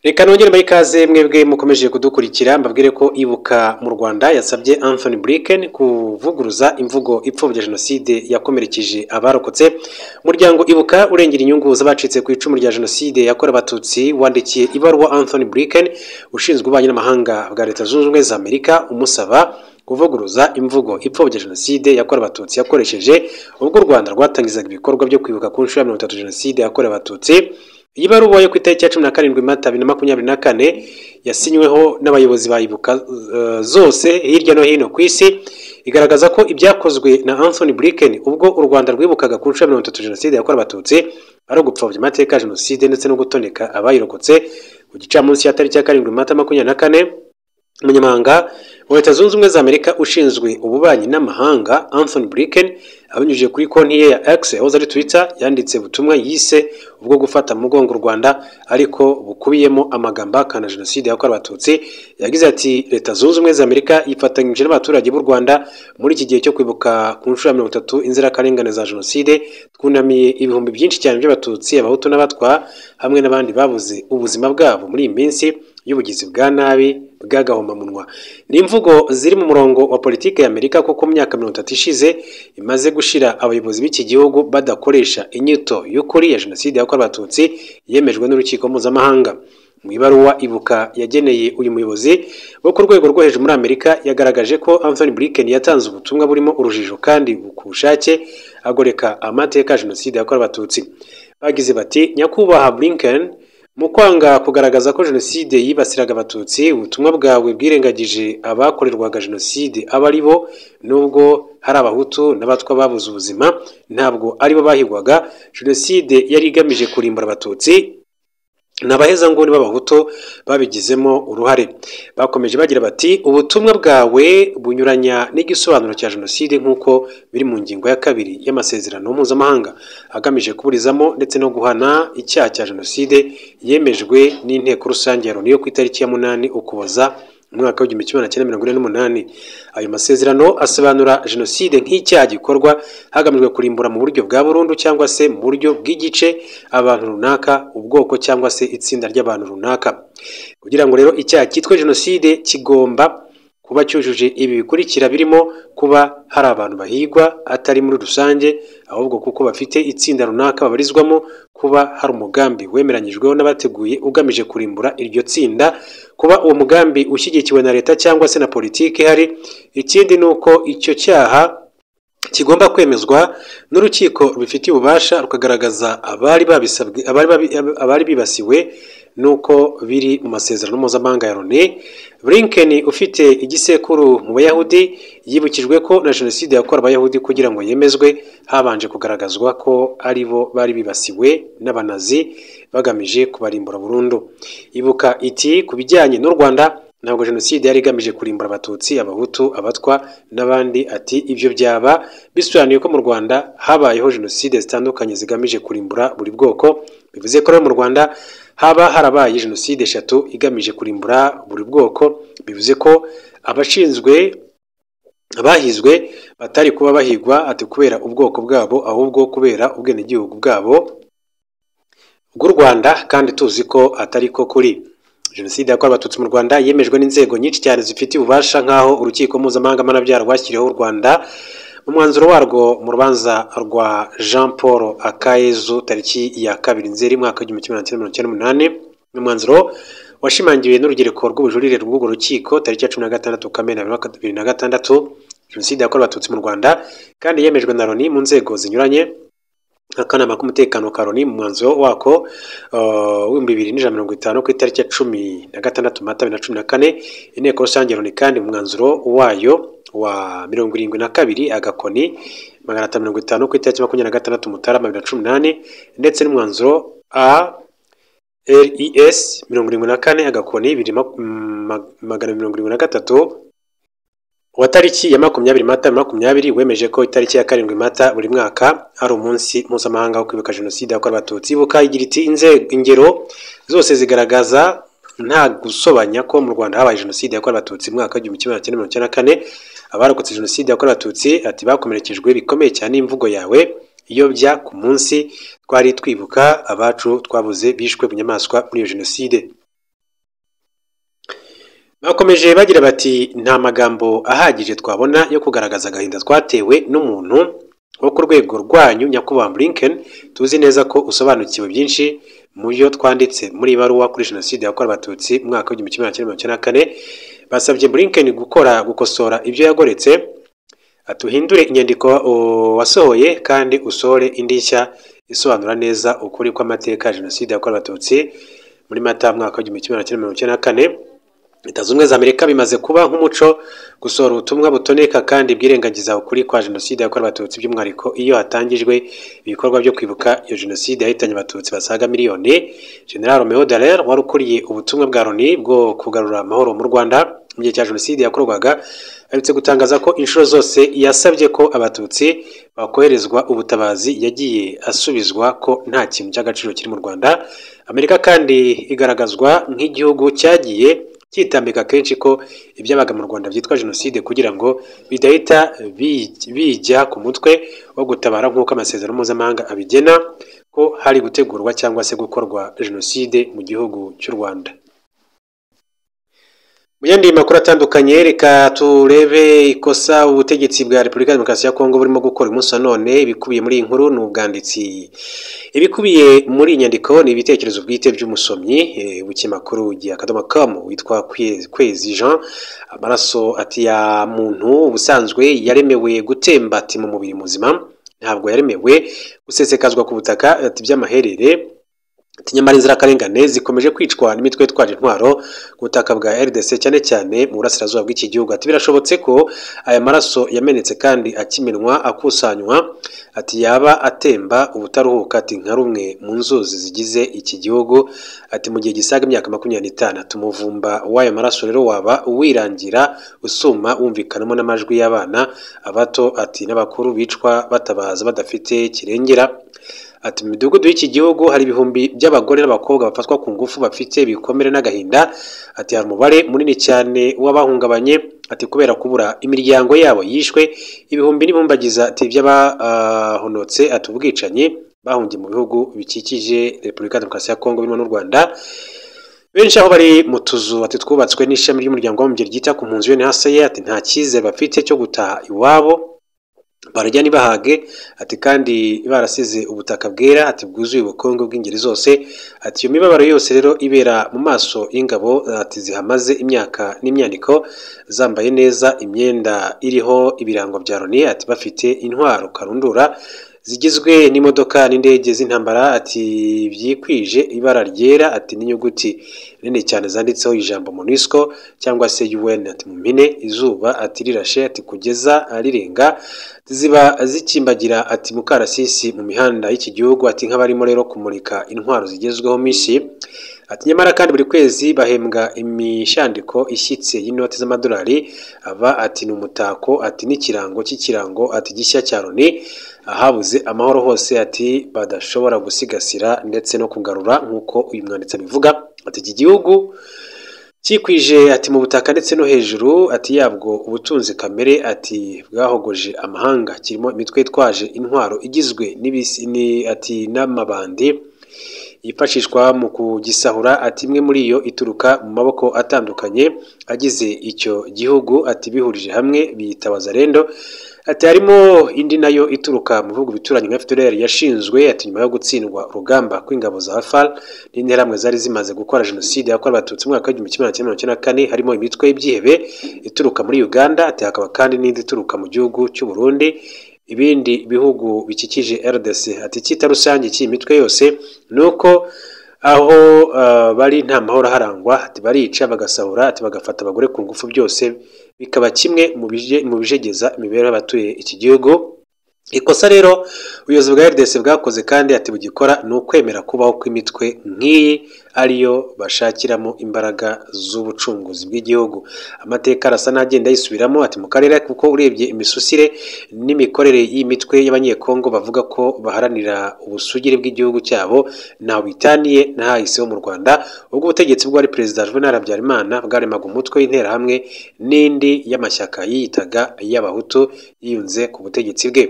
reka nongere muri ikaze mwebwe mukomeje kudukurikira mbabwire ko ibuka mu rwanda yasabye anthony blinken kuvuguruza imvugo ipfobya jenoside yakomerekeje abarokotse umuryango ibuka urengera inyungu z'abacitse ku icumu rya jenoside yakorewe abatutsi wandikiye ibaruwa anthony blinken ushinzwe ububanyi n'amahanga bwa leta zunze ubumwe za amerika umusaba kuvuguruza imvugo ipfobya jenoside yakorewe abatutsi yakoresheje ubwo u rwanda rwatangizaga ibikorwa byo kwibuka ku nshuro ya mirongo itatu jenoside yakorewe abatutsi iyi baruwa yo ku itariki ya cumi na karindwi mata bibiri na makumyabiri na kane yasinyweho n'abayobozi ba ibuka zose hirya no hino ku isi igaragaza ko ibyakozwe na anthony blinken ubwo u rwanda rwibukaga ku nshuro ya mirongo itatu jenoside yakorewe abatutsi ari ugupfobya amateka ya jenoside ndetse no gutoneka abayirokotse ku gicamunsi ya tariki ya karindwi mata makumyabiri na kane umunyamabanga wa leta zunze ubumwe za amerika ushinzwe ububanyi n'amahanga anthony blinken abinyujije kuri konti ye ya x yahoze ari twitter yanditse ubutumwa yise ubwo gufata mu mugongo u rwanda ariko bukubiyemo amagambo ahakana jenoside yakorewe abatutsi yagize ati leta zunze ubumwe za amerika yifatanyije n'abaturage b'u rwanda muri iki gihe cyo kwibuka ku nshuro ya mirongo itatu inzirakarengane za jenoside twunamiye ibihumbi byinshi cyane by'abatutsi abahutu n'abatwa hamwe n'abandi babuze ubuzima bwabo muri iyi minsi y'ubugizi bwa nabi bw'agahomamunwa ni imvugo ziri mu murongo wa politiki ya amerika kuko mu myaka mirongo itatu ishize imaze gushyira abayobozi b'iki gihugu badakoresha inyito y'ukuri ya jenoside yakorewe abatutsi yemejwe n'urukiko mpuzamahanga mu ibaruwa ibuka yageneye uyu muyobozi wo ku rwego rwo hejuru muri amerika yagaragaje ko anthony blinken yatanze ubutumwa burimo urujijo kandi ku bushake agoreka amateka ya jenoside yakorewe abatutsi bagize bati nyakubahwa blinken mu kwanga kugaragaza ko jenoside yibasiraga abatutsi ubutumwa bwawe bwirengagije abakorerwaga jenoside aba ari bo nubwo hari abahutu n'abatwa babuze ubuzima ntabwo aribo bahigwaga jenoside yari igamije kurimbura abatutsi ni abahezanguni b'abahutu babigizemo uruhare bakomeje bagira bati ubutumwa bwawe bunyuranya n'igisobanuro cya jenoside nk'uko biri mu ngingo ya kabiri y'amasezerano mpuzamahanga agamije kuburizamo ndetse no guhana icyaha cya jenoside yemejwe n'inteko rusange ya loni yo ku itariki ya munani ukuboza umwaka w'igihumbi kimwe na cyenda mirongo ine n'umunani ayo masezerano asobanura jenoside nk'icyaha gikorwa hagamijwe kurimbura mu buryo bwa burundu cyangwa se mu buryo bw'igice abantu runaka ubwoko cyangwa se itsinda ry'abantu runaka kugira ngo rero icyaha cyitwe jenoside kigomba kuba cyujuje ibi bikurikira birimo kuba hari abantu bahigwa atari muri rusange ahubwo kuko bafite itsinda runaka babarizwamo kuba hari umugambi wemeranyijweho n'abateguye ugamije kurimbura iryo tsinda kuba uwo mugambi ushyigikiwe na leta cyangwa se na politiki ihari ikindi ni uko icyo cyaha kigomba kwemezwa n'urukiko rubifitiye ububasha rukagaragaza abari bibasiwe nuko biri mu masezerano mpuzamahanga ya loni blinken ufite igisekuru mu bayahudi yibukijwe ko na jenoside yakorewe abayahudi kugira ngo yemezwe habanje kugaragazwa ko ari bo bari bibasiwe n'abanazi bagamije kubarimbura burundu ibuka iti ku bijyanye n'u rwanda ntabwo jenoside yari igamije kurimbura abatutsi abahutu abatwa n'abandi ati ibyo byaba bisobanuye ko mu rwanda habayeho jenoside zitandukanye zigamije kurimbura buri bwoko bivuze ko rero mu rwanda haba harabaye jenoside eshatu igamije kurimbura buri bwoko bivuze ko abashinzwe abahizwe batari kuba bahigwa ati kubera ubwoko bwabo ahubwo kubera ubwenegihugu bwabo bw'u rwanda kandi tuzi ko atari ko kuri jenoside yakorewe abatutsi mu rwanda yemejwe n'inzego nyinshi cyane zifitiye ububasha nk'aho urukiko mpuzamahanga mpanabyaha rwashyiriyeho u rwanda mu mwanzuro warwo mu rubanza rwa jean paul akayezu tariki ya kabiri nzeri mwaka w'igihumbi kimwe na mirongo icyenda n'umunani ni umwanzuro washimangiwe n'urubyiruko rw'ubujurire rw'urwo rukiko tariki ya cumi na gatandatu kamena bibiri na gatandatu jenoside yakorewe abatutsi mu rwanda kandi yemejwe na loni mu nzego zinyuranye akanama k'umutekano ka loni mu mwanzuro wako w'ibihumbi bibiri n'ijana na mirongo itanu ku itariki ya cumi na gatandatu mata bibiri na cumi na kane inteko rusange ya loni kandi mu mwanzuro wayo wa mirongo irindwi na kabiri agakoni magana atanu mirongo itanu ku itariki makumyabiri na gatandatu mutarama bibiri na cumi n'ane ndetse n'umwanzuro a res mirongo irindwi na kane agakoni magana mirongo irindwi na gatatu wa tariki ya makumyabiri mata makumyabiri wemeje ko itariki ya karindwi mata buri mwaka ari umunsi mpuzamahanga wo kwibuka jenoside yakorewe abatutsi ibuka igira iti ingero zose zigaragaza nta gusobanya ko mu rwanda habaye jenoside yakorewe abatutsi mu mwaka w'igihumbi kimwe cyenda mirongo icyenda na kane abarokotse jenoside yakorewe abatutsi ati bakomerekejwe bikomeye cyane imvugo yawe iyobya ku munsi twari twibuka abacu twabuze bishwe bunyamaswa muri iyo jenoside bakomeje bagira bati nta magambo ahagije twabona yo kugaragaza agahinda twatewe n'umuntu wo ku rwego rwanyu nyakubahwa Blinken tuzi neza ko usobanukiwe byinshi mu byo twanditse muri iyi baruwa kuri jenoside yakorewe abatutsi mu mwaka w'igihumbi kimwe magana cyenda mirongo icyenda na kane basabye Blinken gukora gukosora ibyo yagoretse atuhindure inyandiko wasohoye kandi usohore indi nshya isobanura neza ukuri kw'amateka ya jenoside yakorewe abatutsi muri mata mwaka w'igihumbi kimwe magana cyenda mirongo icyenda na kane leta zunze za amerika bimaze kuba nk'umuco gusohora ubutumwa butoneka kandi bwirengagiza ukuri kwa jenoside yakorewe abatutsi by'umwihariko iyo hatangijwe ibikorwa byo kwibuka iyo jenoside yahitanye abatutsi basaga miliyoni general romeo dallaire wari ukuriye ubutumwa bwa loni bwo kugarura amahoro mu rwanda mu gihe cya jenoside yakorwaga aherutse gutangaza ko inshuro zose yasabye ko abatutsi bakoherezwa ubutabazi yagiye asubizwa ko nta kintu cy'agaciro kiri mu rwanda amerika kandi igaragazwa nk'igihugu cyagiye cyitambika kenshi ko ibyabaga mu rwanda byitwa jenoside kugira ngo bidahita bijya ku mutwe wo gutabara nk'uko amasezerano mpuzamahanga abigena ko hari gutegurwa cyangwa se gukorwa jenoside mu gihugu cy'u rwanda mu yandi makuru atandukanye reka turebe ikosa ubutegetsi bwa repubulika ya demokarasi ya kongo burimo gukora umunsi wa none ibikubiye muri iyi nkuru ni ubwanditsi ibikubiye muri iyi nyandiko ni ibitekerezo bwite by'umusomyi w'ikinyamakuru gihe akadomo kamu witwa kwezi jean amaraso ati ya muntu ubusanzwe yaremewe gutemba ati mu mubiri muzima ntabwo yaremewe gusesekazwa ku butaka ati by'amaherere nyamara inzirakarengane zikomeje kwicwa n'imitwe yitwaje intwaro ku butaka bwa rdc cyane cyane mu burasirazuba bw'iki gihugu ati birashobotse ko aya maraso yamenetse kandi akiminwa akusanywa ati yaba atemba ubutaruhuka ati nka rumwe mu nzuzi zigize iki gihugu ati mu gihe gisaga imyaka makumyabiri n'itanu tumuvumba w'aya maraso rero waba wirangira usuma wumvikanamo n'amajwi y'abana abato ati n'abakuru bicwa batabaza badafite kirengera ati mu midugudu y'iki gihugu hari ibihumbi by'abagore n'abakobwa bafatwa ku ngufu bafite ibikomere n'agahinda ati hari umubare munini cyane w'abahungabanye ati kubera kubura imiryango yabo yishwe ibihumbi n'ibumbagiza ati by'abahonotse ati ubwicanyi bahungiye mu bihugu bikikije repubulika ya demokarasi ya kongo birimo n'u rwanda benshi aho bari mu tuzu ati twubatswe n'ishami ry'umuryango w'abibumbye ryita ku mpunzi unhcr ati nta cyizere bafite cyo gutaha iwabo barajya ntibahage ati kandi barasize ubutaka bwera ati bwuzuye ubukungu bw'ingeri zose ati iyo mibabaro yose rero ibera mu maso y'ingabo ati zihamaze imyaka n'imyandiko zambaye neza imyenda iriho ibirango bya loni ati bafite intwaro karundura zigizwe n'imodoka n'indege z'intambara ati byikwije ibara ryera ati n'inyuguti nini cyane zanditseho ijambo monisco cyangwa se un ati mu mpine izuba ati rirashe ati kugeza rirenga ziba zikimbagira ati mukarasisi mu mihanda y'iki gihugu ati nk'abarimo rero kumurika intwaro zigezweho mishi ati nyamara kandi buri kwezi bahembwa imishandiko ishyitse y'inoti z'amadolari aba ati ni umutako ati n'ikirango cy'ikirango ati gishya cya loni ahabuze amahoro hose ati badashobora gusigasira ndetse no kugarura nk'uko uyu mwanditsi abivuga ati iki gihugu cyikwije ati mu butaka ndetse no hejuru ati yabwo ubutunzi kamere ati bwahogoje amahanga kirimo imitwe itwaje intwaro igizwe n'ibisini ati n'amabandi yifashishwa mu kugisahura ati imwe muri yo ituruka mu maboko atandukanye agize icyo gihugu ati bihurije hamwe biyitabaza rendo ati harimo indi nayo ituruka mu bihugu bituranye nka FDLR yashinzwe ati nyuma yo gutsindwa urugamba kw'ingabo za FARC n'interahamwe zari zimaze gukora jenoside yakorewe abatutsi mu mwaka w'igihumbi kimwe magana cyenda kane harimo imitwe y'ibyihebe ituruka muri Uganda ati hakaba kandi n'indi ituruka mu gihugu cy'u Burundi ibindi bihugu bikikije RDC ati icyita rusange cy'iyi mitwe yose ni uko aho bari nta mahoro aharangwa ati barica bagasahura ati bagafata abagore ku ngufu byose bikaba kimwe mu bijegeza imibereho y'abatuye iki gihugu ikosa rero ubuyobozi bwa RDC bwakoze kandi ati bugikora ni ukwemera kubaho kw'imitwe nk'iyi ariyo bashakiramo imbaraga z'ubucunguzi bw'igihugu amateka arasa n'agenda yisubiramo ati mu karere kuko urebye imisusire n'imikorere y'imitwe y'abanyekongo bavuga ko baharanira ubusugire bw'igihugu cyabo ntaho bitaniye n'ahahiseho mu rwanda ubwo ubutegetsi bwari perezida juvenal habyarimana bwaremaga umutwe w'interahamwe n'indi y'amashyaka yiyitaga y'abahutu yiyunze ku butegetsi bwe